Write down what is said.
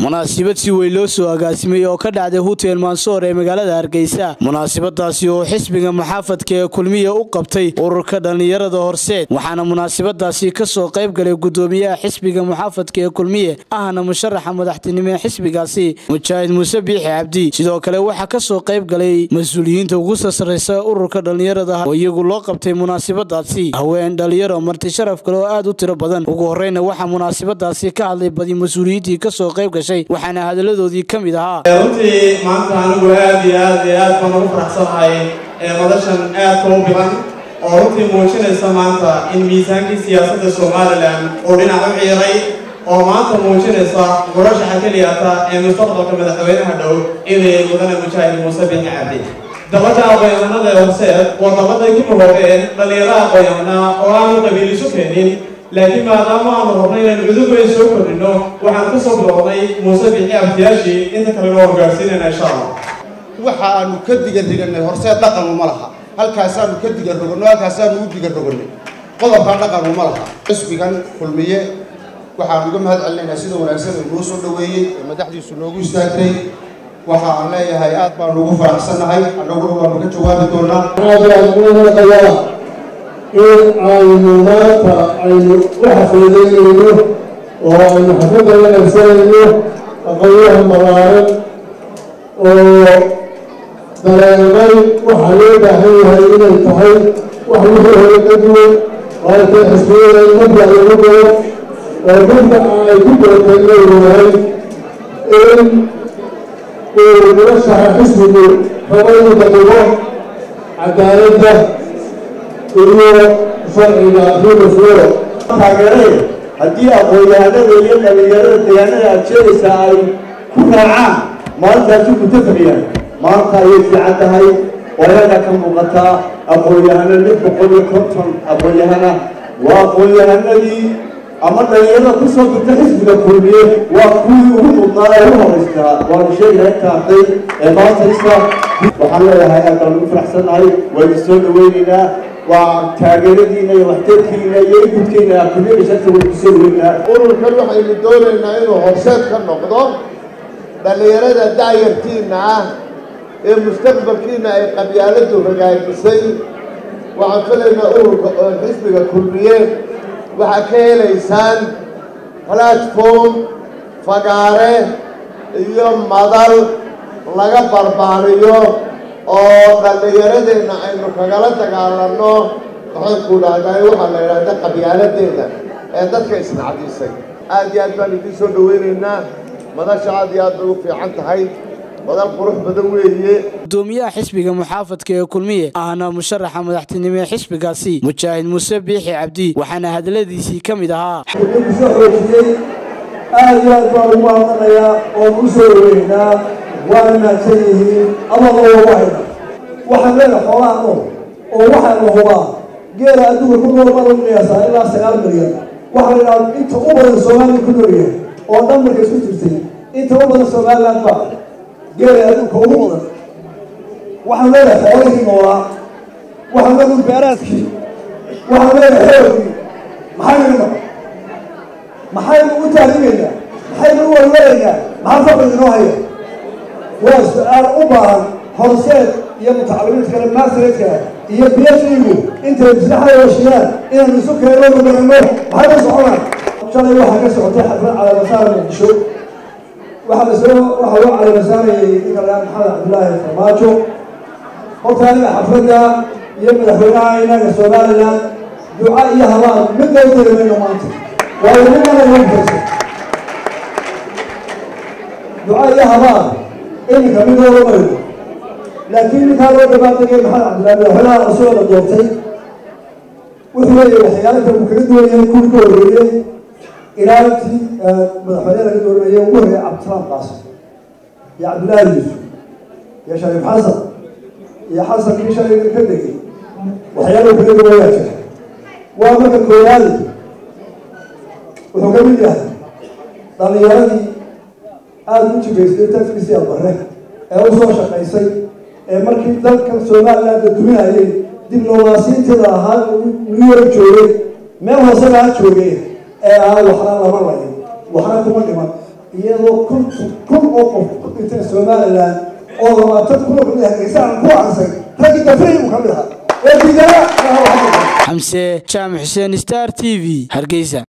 munaasabad si weyn loo soo agaasimay oo ka dhacday hutel mansoor ee magaalada hargeysa munaasabadaasi oo xisbiga maxaafadka ee kulmiya u qabtay ururka dhallinyarada horseed waxaana munaasabadaasi kasoo qayb galay gudoomiyaha xisbiga maxaafadka ee kulmiye ahna musharaxa madaxtinimo ee xisbigaasi mujaahid muuse biixi cabdi sidoo kale waxaa kasoo qayb galay mas-uuliyiinta ugu sasareysa ururka dhallinyarada oo iyagu loo qabtay munaasabadaasi haween dhalinyaro marti sharaf kale oo aad u tiro badan ugu horeyna waxaa munaasabadaasi ka hadlay badi mas-uuliyiintii kasoo qayb gashay waxaana hadaladoodii ka mid ahaa runtii maanta anigu aad iyo aad iyo aad baan ugu faraxsanahay madashan aadka u bilan oo runtii muujinaysa maanta in miisaankii siyaasadda somalilan uu dhinac u ciiray oo maanta muujinaysa murashaxa keliyata ee mustaqbalka madaxweynaha dhow inay mudane mujaahid muuse bixi cabdi dabadda aqoonyahanada ee horseed waa dabaday ku mahoogeen dhallinyaro aqoonyahana oo aanu qabiil isu keenin laakiin maadaama aanu rabnay inaan cudub weyn soo kordhino waxaan ka soo bilownay muuse bixi abdiyaashii inta kalena waa hogaarsiinayna insha allah waxa aanu ka digan riganay horseed dhaqan uma laha halkaasaanu ka digan roganno halkaasaanu u digan roganay qodobkaa dhaqan uma laha xisbigan kulmiye waxaan uga mahad celinaynaa sida wanaagsan ee noo soo dhoweeyey ee madaxdiisu noogu istaagtay waxa aan leeyahay aad baanu ugu faraxsannahay annaguna waanu ka jawaabi doonaa in aynu maanta aynu u xafiidaynayno oo aynu xafidda la qabsanayno aqoonyaha malaaran oo dareemay waxaa loo baahan yahay inay tahay wax wixii hore ka duwan oo ay tahay xisbiyada in mabda lagu daro oo dadka ay ku doorteen leeyahay in uu murashaxa xisbigu rabo inuu daqigo cadaaladda iyo sharciga ribaswero taageereen haddii aqoon-yahanada iyo dhalinyarada deegaanada aad sheegaysaa ay ku raacaan maalintaasi kutafayaan maanta ayay fiican tahay wayada ka muuqataa aqoon-yahano lix boqol iyo konton aqoon-yahana waa aqoon-yahanadii ama dhalinyarada kusoo dirta xisbiga kulmiye waa kuwii ugu mudnaa ee u horeystaa waanu sheegahay inta arday ee maanta isa waxaan leeyahay aad baan ugu faraxsannahay waynu soo dhaweynaynaa waa taageeradiina iyo waxtarkiina iyo igudkiina kulmiyada sharta waynu kusoo dhaweynaa ururkan waxaynu doonaynaa inuu horseed ka noqdo dhallinyarada daayartiina ah ee mustaqbalkiina ay qabyaaladu hagaajisay waxaan filaynaa ururka xisbiga kulmiye waxaa ka helaysaan platform fagaare iyo madal laga barbaariyo oo dhallinyaradeenna aynu kagala dagaalanno waxay ku dhahday waxaa la idhahda qabyaaladeeda ee dadka isnacdisay aad iyo aad baan idiin soo dhaweynaynaa madasha aad iyo aad bay u fiican tahay madal qurux badan weeye gudoomiyaha xisbiga muxaafadka ee kulmiye ahna musharaxa madaxtinimo ee xisbigaasi mujaahid muuse biixi cabdi waxaana hadaladiisii ka mid ahaa kusoo xoojiyey aad iyo aad baan ugu mahadnaqayaa oon u soo dhaweynaynaa waana mahadsan yihiin amadoo ugu hayna waxaan leedahay xoolaha nool oo waxaa la hubaa geela adduunka ku nool baa lagu qiyaasaa ilaa sagaal milyan waxaa la idhaha inta u badan soomaaliya ku noolyahay oo dhan marka isku jirtay inta u badan somaliland baa geela adduunka ugu badan waxaan leedahay xoolihii noolaa waxaan leedahay beeraadkii waxaan leedahay xoogii maxaynu nima maxaynu u taarigaynaa maxaynu u walwalaynaa maxaa faqri inoo haya waa su-aal u baahan horseed iyo mutacalimiinta kale maasreedka iyo biyashigu intay maslaxada heshiyaan inaanu isu keenno gudanno maxay ka soconaan shalay waxaa ka socotay xaflad caleemasaar muqdisho waxaa lasoo waxaa loo caleemasaarayay ninka lagaa maxamed cabdillaahi farmaajo horta aniga xafladda iyo madaxweynaha inaga somaliland duca iyo habaan midna u tari mayno maanta waayo midnana hortaysa duca iyo habaan iminka mid looga mayno laakiin ninkaa loo dhabaatagay maxamed cabdillahi madaxweynaha cusub la doortay wuxuu leeyahay waxyaalaka uu kaga duwan yahay kuwii ka horreeyey ilaalintii madaxweyne laga dooranayay ugu horreeyay cabdisalaam qaasim iyo cabdillaahi yuusuf iyo shariif xasan iyo xasan kii shalay ka degay waxyaalahu kaga duwan yaa jira waa marka koowaadi wuxuu ka mid yahay dhallinyaradii aada u jigaystay tafkiisii albare ee u soo shaqaysay ee markii dalkan somalilandda duminayay diblomaasiinteeda ahaa new york joogay meel hoose baa joogay ee aan waxna lama layin waxna kuma dhiman iyadoo konton kun oo qof ku dhinteen somaliland oo labaatan kun oo kamid hargeysa aan ku ansay raggii dafrey uu ka mid ahaa ee diidana xamse jaamac xuseen star t v hargeysa